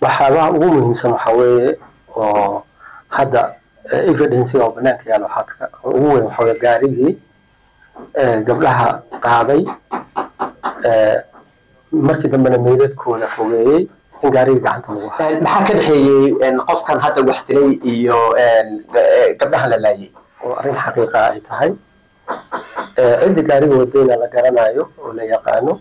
waxyaabaha ugu muhiimsan waxaa weeye oo hadda evidencega oo banaanka yaal waxaa ugu weyn waxaa weye gaarigii gabdhaha qaaday markii dambena meydadkooda fogeeyey in gaarigii gacanta lagu hayo maxaa ka dhexeeyey qofkan hadda wax dilay iyo gabdhahan la laayay oo arrin xaqiiqa ay tahay ciddi gaariga wadayna la garanayo oo la yaqaano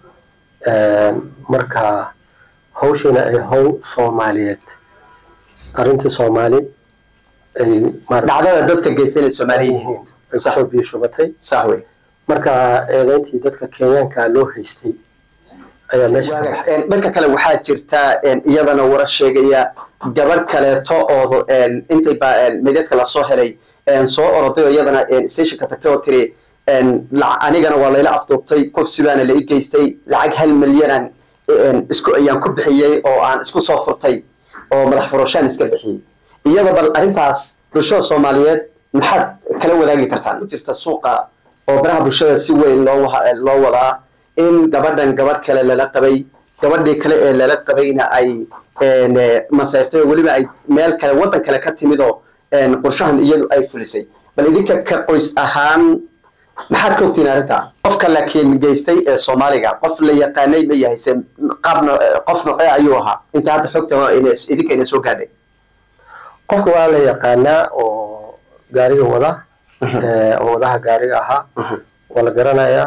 marka hawshiina ay hawl soomaaliyeed arrintii soomaali ay dhacdada dadka geystay inay soomaali yihiin ay kusoo biyo shubatay sax wey marka eedeyntii dadka kenyaanka loo haystay ayaa meesha ka baxay dhanka kale waxaa jirta iyadana warar sheegaya gabar kaleeto oo intay ba meydadka lasoo helay soo oroday oo iyadana stationka tagtay oo tiri anigana waa layla afduubtay kufsi baana la i geystay lacag hal milyanan isku ayaan ku bixiyey oo aan isku soo furtay oo madax furashaan iska bixiyey iyada bal arrintaas bulshada soomaaliyeed maxaad kala wadaagi kartaan ku jirta suuqa oo baraha bulshada si weyn loo loo wadaa in gabadhan gabadh kale lala qabay gabadhii kale ee lala qabayna ay maseyrtay oo weliba ay meel kale waddan kale ka timidoo qorshahan iyadu ay fulisay bal idinka ka qoys ahaan maxaad ka ogtiin arrintaa qofka laakiin geystay ee soomaaliga qof la yaqaanay ma yahay se qaabna qof noqee ayuu ahaa inta hadda xogta idinka ina soo gaadhay qofka waa la yaqaanaa oo gaariga wada oo wadaha gaariga ahaa waa la garanayaa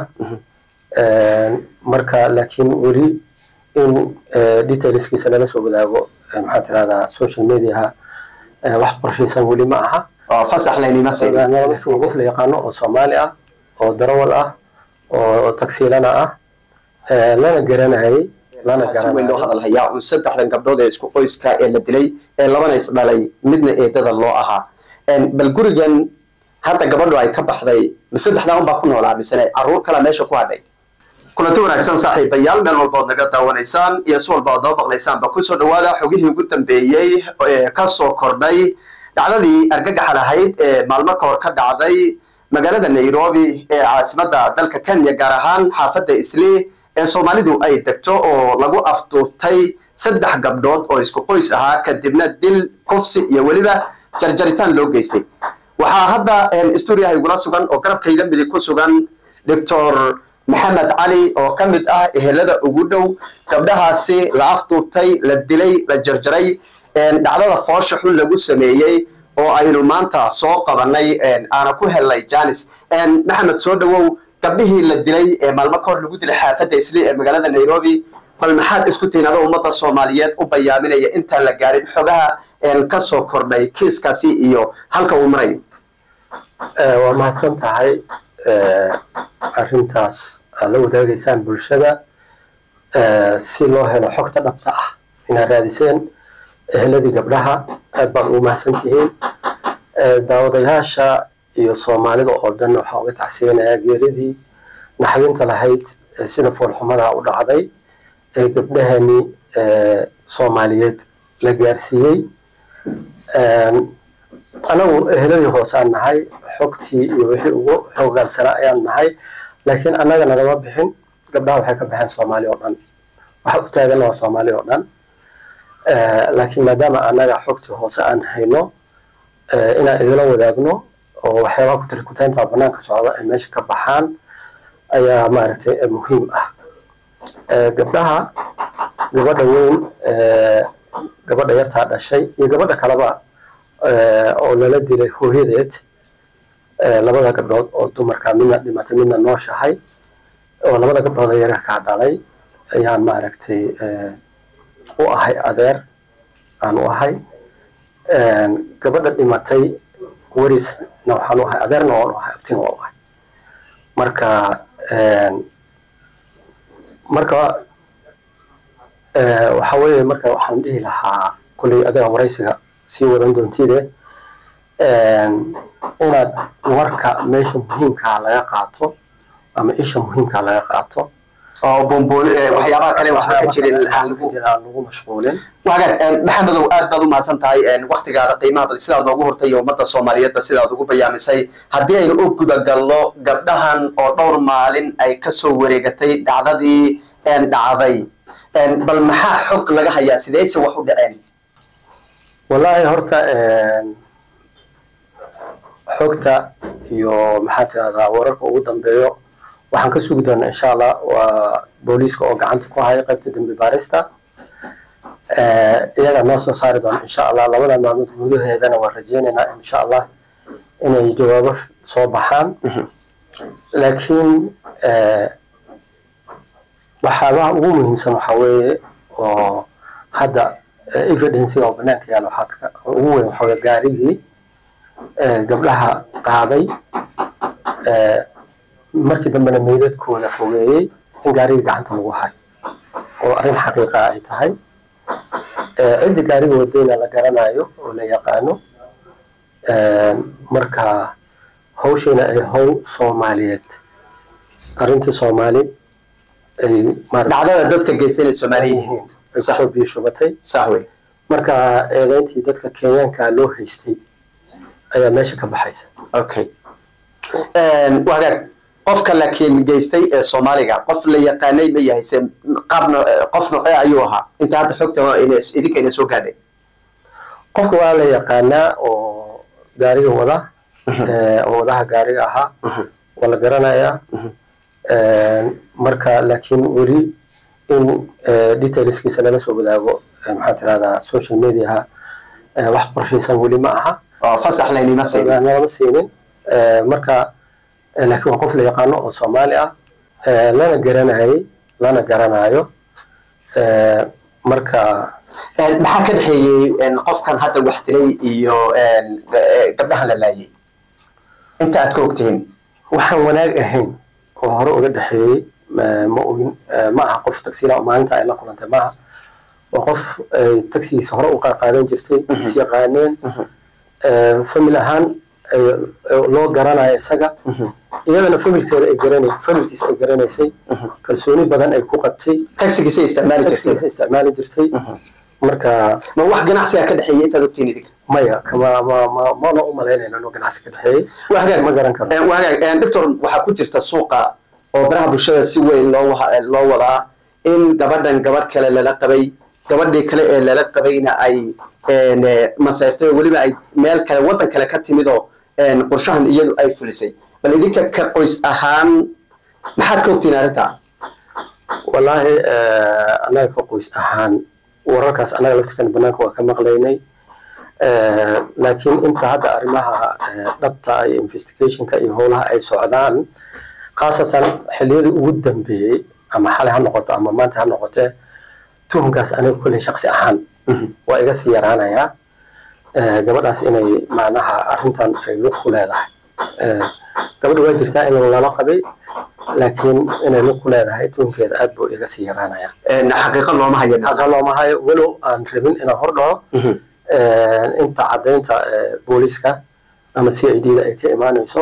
marka laakiin weli in detailskiisa lala soo wadaago maxaa tirahdaa social mediaha wax qorshaysan weli ma aha oo fasax laynima siin qof la yaqaano oo soomaali ah oo darawal ah oo tagsiilana ah lana garanayay lana si weyn loo hadal hayaa un saddexdan gabdhood ee isku qoyska ee la dilay ee labana is dhalay midna eedada loo ahaa bal gurigan hadda gabadhu ay ka baxday ma saddexdaa unbaa ku noolaa misene carruur kala meesha ku hadhay kulanti wanaagsan saaxiibayaal meel walba ood naga daawanaysaan iyo si walba ood noo maqlaysaanba kusoo dhawaada xogihii ugu dambeeyey ee kasoo kordhay dhacdadii argagaxa lahayd ee maalmo ka hor ka dhacday magaalada nairobi ee caasimadda dalka kenya gaar ahaan xaafadda islii ee soomaalidu ay degto oo lagu afduubtay saddex gabdhood oo isku qoys ahaa kadibna dil kufsi iyo weliba jarjaritaan loo geystay waxaa hadda stuuriyaha igula sugan oo garabkayda midig ku sugan doctor maxamed cali oo ka mid ah ehelada ugu dhow gabdhahaasi la afduubtay la dilay la jarjaray dhacdada foosha xun lagu sameeyey oo aynu maanta soo qabanay aana ku helnay janis maxamed soo dhawow gabdhihii la dilay ee maalmo ka hor lagu dilay xaafadda isli ee magaalada nairobi bal maxaad isku tihiin adoo ummadda soomaaliyeed u bayaaminaya intaan la gaarin xogaha kasoo kordhay kiiskaasi iyo halka uu marayo waa mahadsan tahay arrintaas aad la wadaagaysaan bulshada si loo helo xogta dhabta ah inaad raadiseen eheladii gabdhaha aad baad ugu mahadsan tihiin daawadayaasha iyo soomaalida oo dhan waxaa uga tacsiyanayaa geeridii naxdinta lahayd sida foolxumada u dhacday ee gabdhahani soomaaliyeed la gaarsiiyey anagu eheladii hoose aan nahay xogtii iyo wixii ugu xoogaalsanaa ayaan nahay laakiin annaga nagama bixin gabdhaha waxay ka baxeen soomaali oo dhan waxa u taagana waa soomaali oo dhan laakiin maadaama annaga xogtii hoose aan hayno inaan idila wadaagno oo waxyaabaha ku tirkutaynta banaanka socda ay meesha ka baxaan ayaa maaragtay muhiim ah gabdhaha gabadha weyn gabadha yartaa dhashay iyo gabadha kaleba oo lala dilay hooyadeed labada gabdhood oo dumarka midna dhimatay midna nooshahay oo labada gabdhood oo yararkaa dhalay ayaan maaragtay u ahay adeer aan u ahay gabadha dhimatay werisna waxaan u ahay adeerna waan u ahay abtina waan u ahay marka marka waxa weeye marka waxaan dhihi lahaa kulley adiga waraysiga sii wadan doontide inaad warka meesha muhiimkaa laga qaato ama isha muhiimkaa laga qaato oo bombool waxyaabaha kale waxba ka jirin aan lagu mashquulin wagaag maxamedow aad baad u mahadsan tahay waktigaada qiimaha bal sidaad noogu hortay iyo ummadda soomaaliyeedba sidaad ugu bayaamisay haddii aynu u gudagalno gabdhahan oo dhowr maalin ay kasoo wareegatay dhacdadii dhacday bal maxaa xog laga hayaa sideyse wax u dhaceen wallaahi horta xogta iyo maxaa tirahdaa wararka ugu dambeeyo waxaan ka sugi doonaa insha allah waa booliiska oo gacanta ku haya qaybta dembi baarista iyagaa noo soo saari doona insha allah labada maalmood gudaheedana waan rajeynaynaa insha allah inay jawaabo soo baxaan laakiin waxyaabaha ugu muhiimsan waxaa weeye oo hadda evidencega oo banaanka yaala waxaa ugu weyn waxaa gaarigii gabdhaha qaaday markii dambena meydadkooda fogeeyey in gaarigii gacanta lagu hayo oo arrin xaqiiqa ay tahay cidda gaariga wadayna la garanayo oo la yaqaano marka hawshiina ay hawl soomaaliyeed arrintii soomaali ay dhacdada dadka geysta inay soomaaliya yihiin ay kusoo biishubatay sax wey marka eedeyntii dadka kenyaanka loo haystay ayaa meesha ka baxaysa okay wagaag qofka laakiin geystay ee soomaaliga qof la yaqaanay ma yahay se qaabna qof noocee ayuu ahaa inta hadda xogta idinka ina soo gaadhay qofka waa la yaqaanaa oo gaariga wada oo wadaha gaariga ahaa waa la garanayaa marka laakiin weli in detailskiisa lala soo wadaago maxaa tirahdaa social mediaha wax qorshaysan weli ma aha oo fasax laynima siin nalama siinin marka laakiin waa qof la yaqaano oo soomaali ah lana garanayay lana garanayo marka maxaa ka dhexeeyey qofkan hadda wax dilay iyo gabdhahan la laayay inta aad ka ogtihiin waxaan wanaag ahayn oo hore uga dhexeeyey ma ogin ma aha qof tagsila maalinta ay la kulantay maaha waa qof ay tagsigiisa hore u qaadan jirtay is yaqaaneen famil ahaan loo garanayo isaga iyadana familkeeda ay garanay familkiisa ay garanaysay kalsooni badan ay ku qabtay tagsigiisa isticmaali jirtay tagsigiisa isticmaali jirtay marka ma wax ganacsiga ka dhexeeyey intaad ogtihiin idinka maya kama ma ma mana u malaynayno inuu ganacsi ka dhexeeyey wagaag ma garan karo wagaag doctor waxaa ku jirta suuqa oo baraha bulshada si weyn loo loo wadaa in gabadhan gabadh kale lala qabay gabadhii kale ee lala qabayna ay maseyrtay oo weliba ay meel kale waddan kale ka timidoo qorshahan iyadu ay fulisay bal idinka ka qoys ahaan maxaad ka ogtiin arrintaa wallaahi annaga ka qoys ahaan wararkaas annaga laftirkan banaanka waa ka maqlaynay laakiin inta hadda arrimaha dhabta iyo investigationka iyo howlaha ay socdaan khaasatan xilliyadii ugu dambeeyey ama xalay ha noqoto ama maanta ha noqotee tuhunkaas aniga kolley shaksi ahaan waa iga sii yaraanayaa gabadhaas inay macnaha arrintan ay lug ku leedahay gabadha waa jirtaa in lala qabay laakiin inay lug ku leedahay tuhunkeeda aad buu iga sii yaraanayaa xaqiiqo looma hayo xaqa looma hayo walow aan rabin inaan hor dhaco inta caddaynta booliiska ama c i d da ay ka imaanayso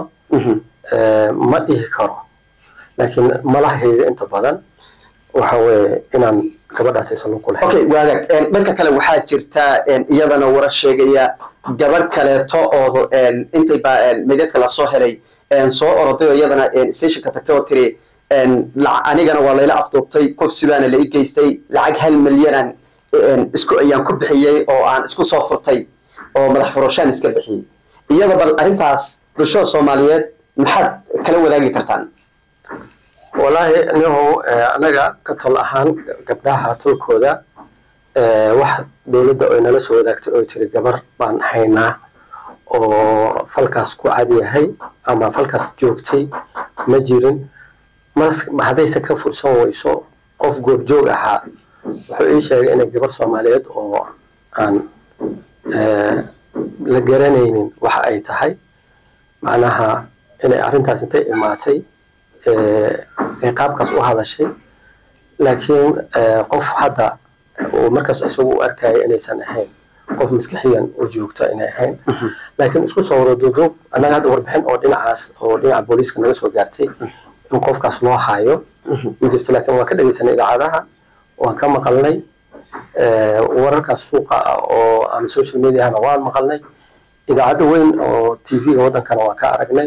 ma dhihi karo laakiin malahayga inta badan waxa weeye inaan gabadhaas aysan lug ku lahayn okay waagaag dhanka kale waxaa jirta iyadana warar sheegaya gabadh kaleeto oo intay ba medyadka lasoo helay soo oroday oo iyadana stationka tagtay oo tiri anigana waa layla afduubtay kufsi baana la i geystay lacag hal milyanan isku ayaan ku bixiyey oo aan isku soo furtay oo madax furashaan iska bixiyey iyada bal arrintaas bulshada soomaaliyeed maxaad kala wadaagi kartaan wallaahi nihow anaga ka tol ahaan gabdhaha tolkooda wax dowladda ay nala soo wadaagtay oo tiri gabar baan haynaa oo falkaas ku cadyahay ama falkaas joogtay ma jirin mas haddayse ka fursan weyso qof goobjoog ahaa wuxuu ii sheegay inay gabar soomaaliyeed oo aan la garanaynin waxa ay tahay macnaha inay arrintaas intay imaatay ay qaabkaas u hadashay laakiin qof hadda uu markaas isagu u arkaya inaysan ahayn qof maskixiyan u joogto inay ahayn laakiin isku soo wada duuduub annaga hadda warbixin oo dhinacaas oo dhinaca booliiska naga soo gaartay in qofkaas loo hayo ma jirto laakiin waan ka dhegeysanay idaacadaha waan ka maqalnay wararkaas suuqa oo ama social mediahana waan maqalnay idaacadda weyn oo tv-ga waddankana waan ka aragnay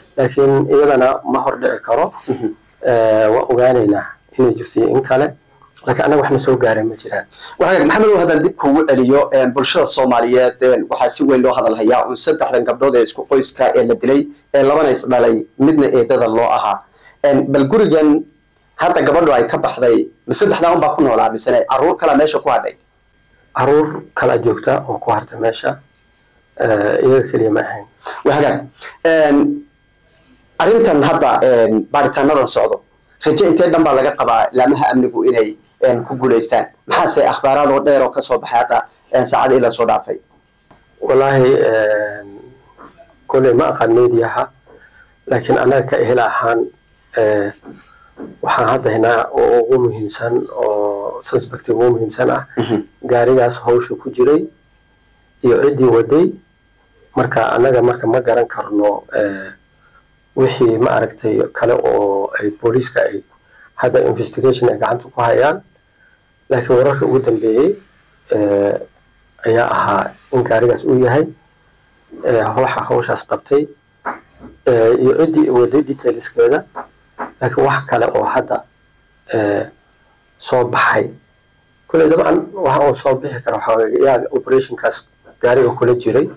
laakiin iyadana ma hor dhici karo waan ogaanaynaa inay jirto iyo in kale laakiin annaga waxna soo gaaray ma jiraan waxaa maxamedow haddaan dib kuugu celiyo bulshada soomaaliyeed waxaa si weyn loo hadalhayaa un saddexdan gabdhood ee isku qoyska ee la dilay ee labana is dhalay midna eedada loo ahaa bal gurigan hadda gabadhu ay ka baxday ma saddexdaa unbaa ku noolaa misene carruur kalaa meesha ku hadhay caruur kala joogta oo ku harta meesha iyaga keliya ma ahayn wahagaag arrintan hadda baaritaanadan socdo raje intee dhan baa laga qabaa laamaha amnigu inay ku guulaystaan maxaase akhbaaraad oo dheer oo kasoo baxay hadda saacadii la soo dhaafay wallaahi koley ma aqaan mediaha laakiin annaga ka ehel ahaan waxaan hadda haynaa oo ugu muhiimsan oo suspect ugu muhiimsan ah gaarigaas hawsha ku jiray iyo ciddii waday marka annaga marka ma garan karno wixii ma aragtay kale oo ay booliiska ay hadda investigation ay gacanta ku hayaan laakiin wararka ugu dambeeyey ayaa ahaa in gaarigaas uu yahay waxa hawshaas qabtay iyo ciddii waday detailskeeda laakiin wax kale oo hadda soo baxay kulley dabcan waxa uu soo bixi kara waxaa yaa operationkaas gaariga kula jiray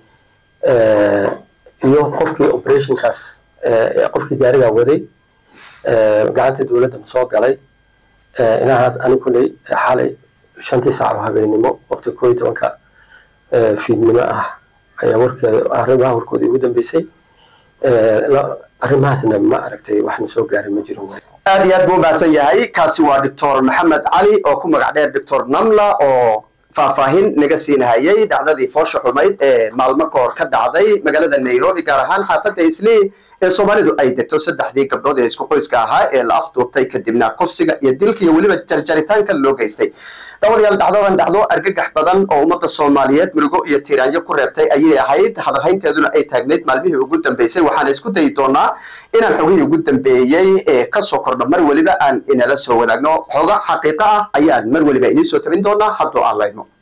iyo qofkii operationkaas qofkii gaarigaa waday gacanta dowladda ma soo galay inahaas ani kulley xalay shantii saac oo habeenimo waqti koo iyo tobanka fiidnimo ah ayaa warkeeda arrimaha warkooda ugu dambeysay arrimahaasna ma aragtay waxna soo gaaray ma jirin aad iyo aad buu umahadsan yahay kaasi waa doctor maxamed cali oo ku magac dheer doctor namla oo faahfaahin naga siinahayay dhacdadii foosha xumayd ee maalmo ka hor ka dhacday magaalada nairobi gaar ahaan xaafadda islii ee soomaalidu ay degto saddexdii gabdhood ee isku qoyska ahaa ee la afduubtay kadibna kufsiga iyo dilka iyo weliba jarjaritaanka loo geystay dabadayaal dhacdadan dhacdo argagax badan oo ummadda soomaaliyeed murugo iyo tiiraanyo ku reebtay ayay ahayd hadalhaynteeduna ay taagnayd maalmihii ugu dambeysay waxaana isku dayi doonaa inaan xogihii ugu dambeeyey ee kasoo kordho mar weliba aan inala soo wadaagno xoga xaqiiqo ah ayaan mar weliba inii soo tabin doonaa hadduu aan layno